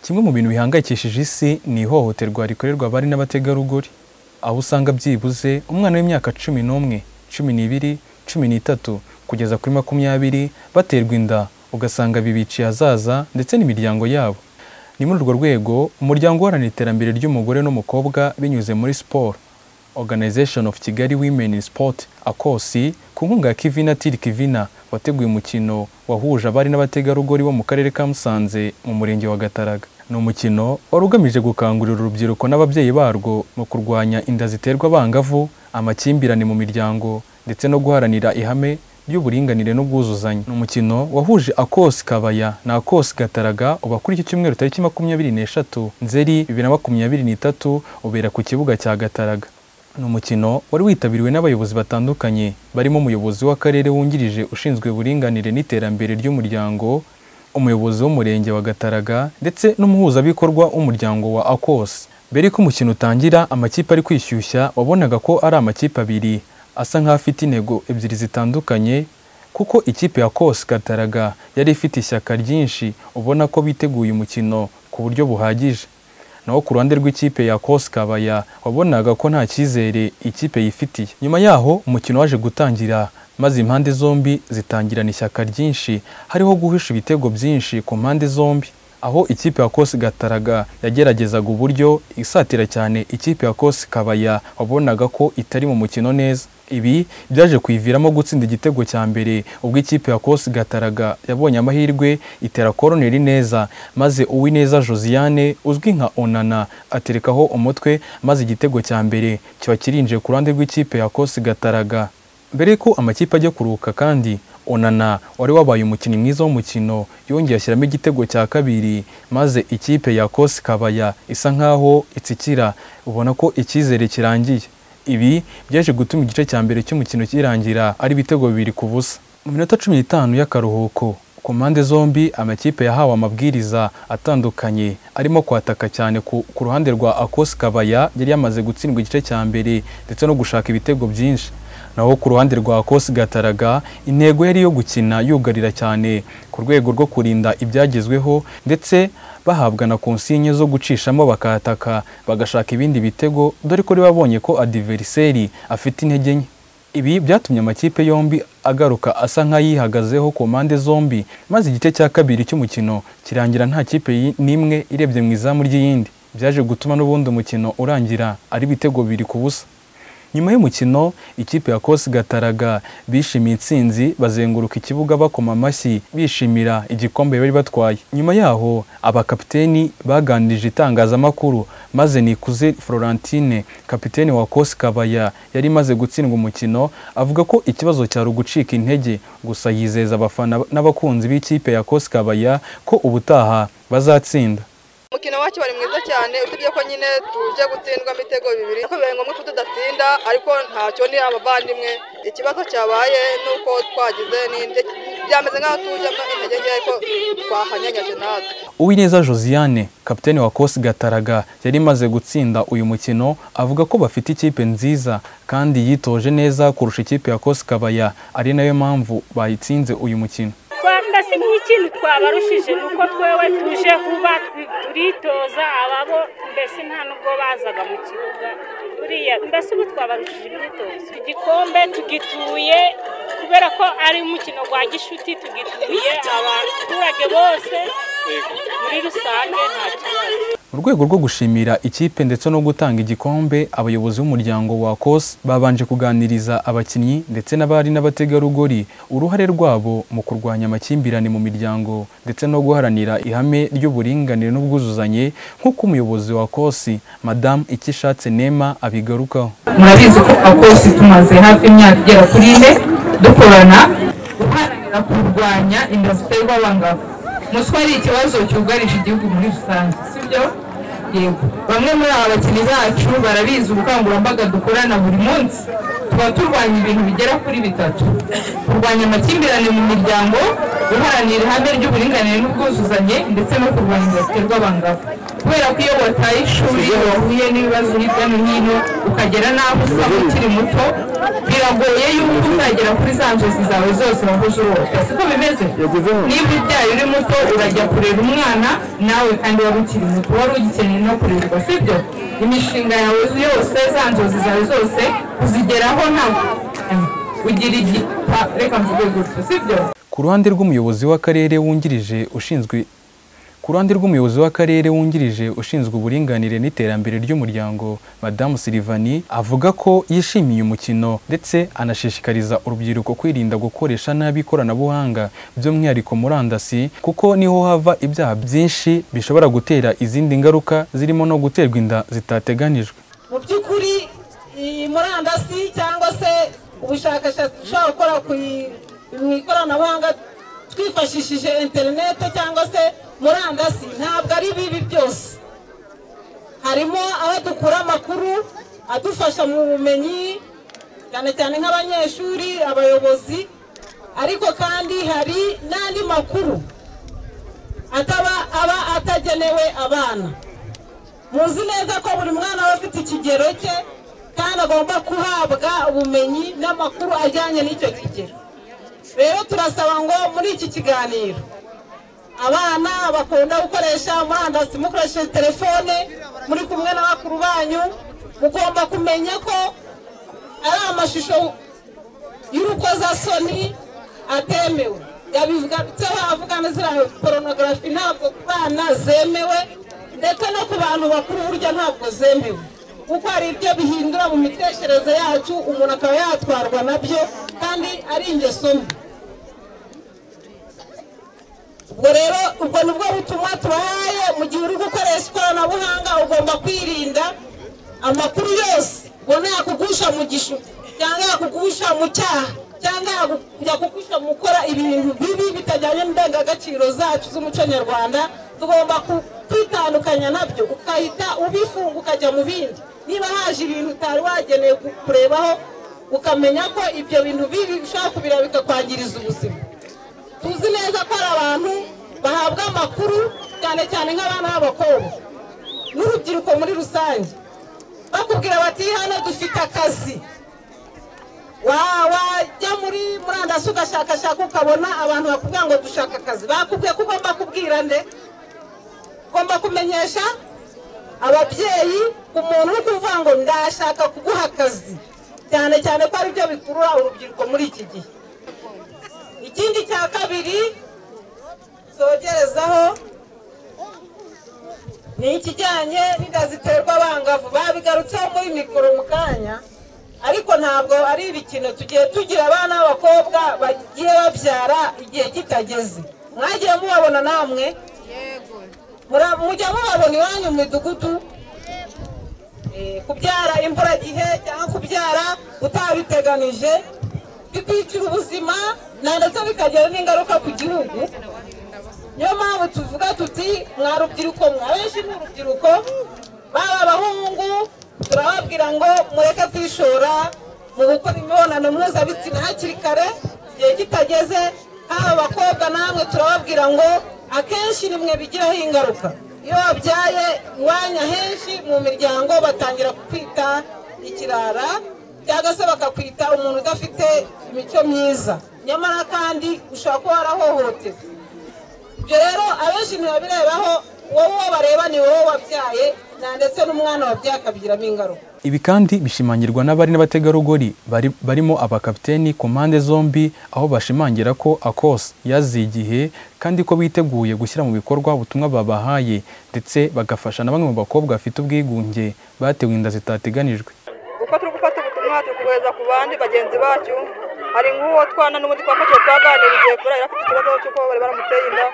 Kimwe mu bintu bihangayikishije isi ni ihohoterwa rikorerwa abari n'abategarugori, aho usanga byibuze umwana w'imyaka cumi n'umwe, cumi n'ibiri, cumi n'itatu kugeza kuri makumyabiri baterwa inda ugasanga bibiciye ahazaza ndetse n'imiryango yabo. Ni muri urwo rwego umuryango uharanira iterambere ry'umugore n'umukobwa binyuze muri siporo, Organization of Kigali Women in Sport akosi ku nkunga ya Kivina Tiri Kivina wateguye umukino wahuje abari n'abategarugori bo mu karere ka Musanze mu murenge wa Gataraga. Ni umukino wari ugamije gukangurira urubyiruko n'ababyeyi barwo mu kurwanya inda ziterwa abangavu, amakimbirane mu miryango ndetse no guharanira ihame ry'uburinganire n'ubwuzuzanye. Ni umukino wahuje Akosi Kabaya na Akosi Gataraga uba kuri iki cyumweru tariki makumyabiri n'eshatu Nzeri bibiri na makumyabiri n'itatu ubera ku kibuga cya Gataraga. Ni umukino wari witabiriwe n'abayobozi batandukanye barimo umuyobozi w'akarere wungirije ushinzwe uburinganire n'iterambere ry'umuryango, umuyobozi w'umurenge wa Gataraga ndetse n'umuhuzabikorwa w'umuryango wa Akosi. Mbere y'uko umukino utangira amakipe ari kwishyushya wabonaga ko ari amakipe abiri asa nk'aho afite intego ebyiri zitandukanye kuko ikipe ya Akosi Gataraga yari ifite ishyaka ryinshi ubona ko biteguye umukino ku buryo buhagije. naho ku ruhande rw'ikipe ya Akosi Kabaya wabonaga ko nta cyizere ikipe yifitiye. Nyuma yaho umukino waje gutangira maze impande zombi zitangirana ishyaka ryinshi hariho guhisha ibitego byinshi ku mpande zombi. Aho ikipe ya Akosi Gataraga yageragezaga uburyo isatira cyane ikipe ya Akosi Kabaya wabonaga ko itari mu mukino neza. Ibi byaje kuyiviramo gutsinda igitego cya mbere ubwo ikipe ya Akosi Gataraga yabonye amahirwe itera koroneri neza maze Uwineza Josiane uzwi nka Onana aterekaho umutwe maze igitego cya mbere kiba kirinjiye ku ruhande rw'ikipe ya Akosi Gataraga. Mbere y'uko amakipe ajya kuruhuka kandi Onana wari wabaye umukinnyi mwiza w'umukino yongeye ashyiramo igitego cya kabiri maze ikipe ya Akosi Kabaya isa nkaho itsikira ubona ko icyizere kirangiye. Ibi byaje gutuma igice cya mbere cy'umukino kirangira ari ibitego bibiri ku busa. Mu minota cumi n'itanu y'akaruhuko ku mpande zombi amakipe yahawe amabwiriza atandukanye arimo kwataka cyane ku, ku ruhande rwa Akosi Kabaya yari yamaze gutsindwa igice cya mbere ndetse no gushaka ibitego byinshi. Naho ku ruhande rwa Akosi Gataraga intego yari iyo gukina yugarira cyane ku rwego rwo kurinda ibyagezweho ndetse bahabwa na konsinye zo gucishamo bakataka bagashaka ibindi bitego dore ko babonye ko adiveriseri afite intege nke ibi byatumye amakipe yombi agaruka asa nk'ayihagazeho ku mpande zombi maze igice cya kabiri cy'umukino kirangira nta kipe yi- n'imwe irebye mu izamu ry'iyindi byaje gutuma n'ubundi umukino urangira ari ibitego bibiri ku busa nyuma y'umukino ikipe ya Kosi Gataraga bishimiye intsinzi bazenguruka ikibuga bakoma amashyi bishimira igikombe bari batwaye nyuma yaho abakapiteni baganirije itangazamakuru maze Nikuze Florentine kapiteni wa Kosi Kabaya yari imaze gutsindwa umukino avuga ko ikibazo cyari ugucika intege gusa yizeza abafana n'abakunzi b'ikipe ya Kosi Kabaya ko ubutaha bazatsinda umukino wacu wari mwiza cyane usibye ko nyine tuje gutsindwamo ibitego bibiri ariko bibaye ngombwa ko tudatsinda ariko ntacyo ni abavandimwe ikibazo cyabaye ni uko twagize n'indyo byameze nk'aho tujemo intege nke ariko twahanyanyaje natwe Uwineza Josiane kapiteni wa Kosi Gataraga yari imaze gutsinda uyu mukino avuga ko bafite ikipe nziza kandi yitoje neza kurusha ikipe ya Kosi Kabaya ari nayo mpamvu bayitsinze uyu mukino. rwanda si nk'ikindi twabarushije ni uko twewe tuje vuba tu- turitoza ababo mbese nta n'ubwo bazaga mu kibuga buriya mbese ubu twabarushije imyitozo igikombe tugituye kubera ko ari umukino wa gishuti tugituye abaturage bose muri rusange nta kibazo Mu rwego rwo gushimira ikipe ndetse no gutanga igikombe abayobozi b'umuryango wa Kosi babanje kuganiriza abakinnyi ndetse n'abari n'abategarugori uruhare rwabo mu kurwanya amakimbirane mu miryango ndetse no guharanira ihame ry'uburinganire n'ubwuzuzanye nk'uko umuyobozi wa Kosi Madame Ikishatse Nema abigarukaho. murabizi ko akosi tumaze hafi imyaka igera kuri ine dukorana guharanira kurwanya inda ziterwa abangavu muswa ari ikibazo cyugarije igihugu muri rusange sibyo yego bamwe muri aba bakinnyi bacu barabizi ubukangurambaga dukorana buri munsi tuba turwanya ibintu bigera kuri bitatu kurwanya amakimbirane mu miryango guharanira ihame ry'uburinganire n'ubwuzuzanye ndetse no kurwanya inda ziterwa abangavu kubera ko iyo wataye ishuri wahuye n'ibibazo hirya no hino ukagera n'aho usa ukiri muto biragoye yuko uzagera kuri za nzozi zawe zose wahuje urota siko bimeze niba ubyaye uri muto urajya kurera umwana nawe kandi wari ukiri muto wari ugikeneye no kurerwa sibyo imishinga yawe yose za nzozi zawe zose uzigeraho ntabwo ugira igipa reka mvuge gutyo sibyo ku ruhande rw'umuyobozi w'akarere wungirije ushinzwe ku ruhande rw'umuyobozi w'akarere wungirije ushinzwe uburinganire n'iterambere ry'umuryango madamu Silvani avuga ko yishimiye umukino ndetse anashishikariza urubyiruko kwirinda gukoresha nabi ikoranabuhanga by'umwihariko murandasi kuko niho hava ibyaha byinshi bishobora gutera izindi ngaruka zirimo no guterwa inda zitateganijwe mu by'ukuri iyi murandasi cyangwa se ubushakashatsi dushobora gukora ku i- mu ikoranabuhanga twifashishije interinete cyangwa se murandasi ntabwo ari bibi byose harimo aho dukura amakuru adufasha mu bumenyi cyane cyane nk'abanyeshuri abayobozi ariko kandi hari n'andi makuru ataba aba atagenewe abana muzi neza ko buri mwana aba afite ikigero cye kandi agomba guhabwa ubumenyi n'amakuru ajyanye n'icyo kigero rero turasaba ngo muri iki kiganiro abana bakunda gukoresha murandasi mukoresheje telefone muri kumwe na bakuru banyu mugomba kumenya ko ari amashusho y'urukozasoni atemewe yabivugabitseho avuga na ziriya porunogarafi ntabwo ku bana zemewe ndetse no ku bantu bakuru burya ntabwo zemewe kuko hari ibyo bihindura mu mitekerereze yacu umuntu akaba yatwarwa nabyo kandi ari ingeso mbi ubwo rero ubwo ni bwo butumwa tubahaye mu gihe uri gukoresha ikoranabuhanga ugomba kwirinda amakuru yose ubona yakugusha mu gishu cyangwa yakugusha mu cyaha cyangwa yaku- yakugusha mu gukora ibintu bibi bitajyanye n'indangagaciro zacu z'umuco nyarwanda tugomba ku- kwitandukanya nabyo ukahita ubifunga ukajya mu bindi niba haje ibintu utari wagenewe ku- kurebaho ukamenya ko ibyo bintu bibi bishobora kubireba bikakwangiriza ubuzima tuzi neza ko hari abantu bahabwa amakuru cyane cyane nk'abana b'abakobwa n'urubyiruko muri rusange bakubwira bati hano dufite akazi Wa- wajya muri murandasi ugashakashaka ukabona abantu bakubwira ngo dushaka akazi bakubwiye ko ugomba kubwira nde ugomba kumenyesha ababyeyi umuntu uri kuvuga ngo ndashaka kuguha akazi cyane cyane ko ari byo bikurura urubyiruko muri iki gihe ikindi cya kabiri zogerezaho ni ikijyanye n'inda ziterwa abangavu babigarutseho muri mikoro mu kanya ariko ntabwo ari ibikino tugiye tugira abana b'abakobwa bagiye babyara igihe kitageze mwagiye mubabona namwe Mura- mujya mubabona iwanyu mu midugudu Eh, kubyara imburagihe cyangwa kubyara utabiteganije bikwicara ubuzima na ndetse bikagira n'ingaruka ku gihugu niyo mpamvu tuvuga tuti mwa rubyiruko mwe abenshi ni urubyiruko baba abahungu turababwira ngo mureke kwishora mu gukora imibonano mpuzabitsina hakiri kare igihe kitageze haba abakobwa namwe turababwira ngo akenshi nimwe bigiraho ingaruka iyo babyaye iwanya henshi mu miryango batangira kukwita ikirara cyangwa se bakakwita umuntu udafite imico myiza nyamara kandi ushobora kuba warahohoterwa ibyo rero abenshi ntibabireraho wowe uwo bareba ni wowe wabyaye na ndetse n'umwana wabyaye akabigiramo ingaruka Ibi kandi bishimangirwa n'abari n'abategarugori bari- barimo abakapiteni ku mpande zombi aho bashimangira ko akos yaziye igihe kandi ko biteguye gushyira mu bikorwa ubutumwa babahaye ndetse bagafasha na bamwe mu bakobwa bafite ubwigunge batewe inda zitateganijwe uko turi gufata ubutumwa turi kubuhereza ku bandi bagenzi bacu hari nk'uwo twana n'ubundi twafashe twaganiriye kubera yari afite ikibazo cy'uko bari baramuteye inda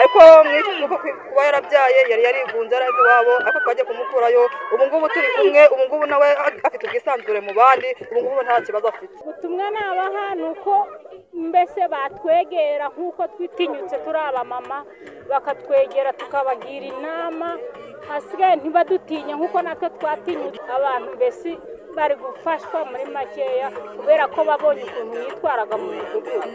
ariko mwicumu ko kuba yarabyaye yari yarigunze araza iwabo ariko twagiye kumukurayo ubu ngubu turi kumwe ubu ngubu nawe afite ubwisanzure mu bandi ubu ngubu nta kibazo afite ubutumwa nabaha ni uko mbese batwegera nk'uko twitinyutse turi abamama bakatwegera tukabagira inama hasigaye ntibadutinye nk'uko natwe twatinyutse abantu mbese bari gufashwa muri makeya kubera ko babonye ukuntu yitwaraga mu midugudu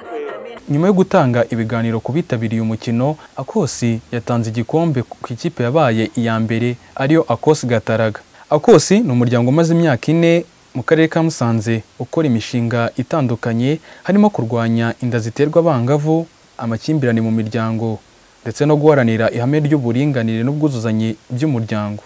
nyuma yo gutanga ibiganiro ku bitabiriye umukino akosi yatanze igikombe ku ikipe yabaye iya mbere ariyo akosi gataraga akosi ni umuryango umaze imyaka ine mu karere ka musanze ukora imishinga itandukanye harimo kurwanya inda ziterwa abangavu amakimbirane mu miryango ndetse no guharanira ihame ry'uburinganire n'ubwuzuzanye by'umuryango